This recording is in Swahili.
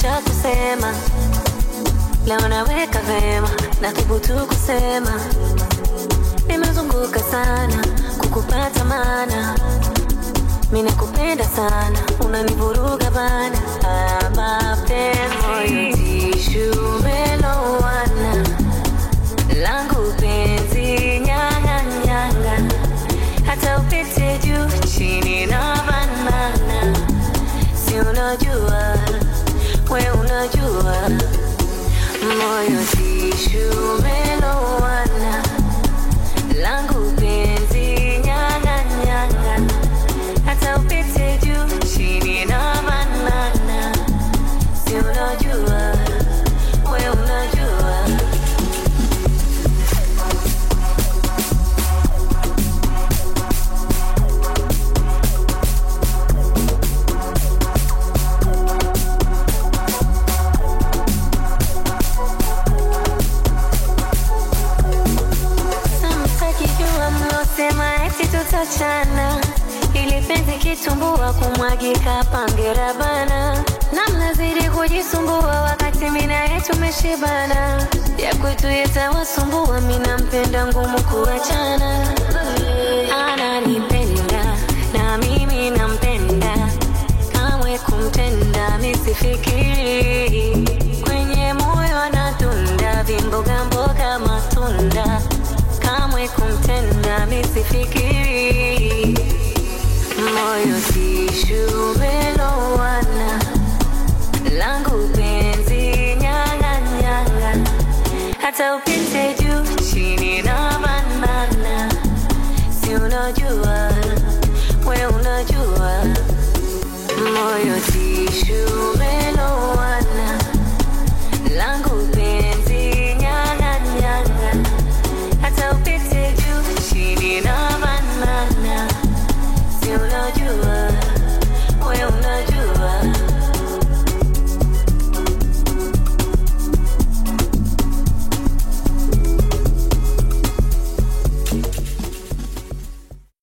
cha kusema leo naweka vema na thubutu kusema nimezunguka sana kukupata mana mi nakupenda sana unanivuruga bana Ah, mapenzi tishu melowana langu penzi nyanganyanga hata upite juu chini na banana si unajua we unajua moyo tishu melowana langu penzi nyanganyanga hata upite juu chini na banana si unajua we unajua Samtakijua mlosema eti tutachana, ili penzi kitumbua kumwagika pangera bana, na mnazidi kujisumbua wakati mina yetu meshibana, ya kwetu yetawasumbua, mina mpenda ngumu kuachana. Ananipenda na mimi nampenda, kamwe kumtenda misifikiri, kwenye moyo anatunda vimboga mboga matunda kamwe kumtenda misifikiri moyo tishu melowana langu penzi nyanganyanga hata upite juu chini na banana si unajua we unajua moyo tishu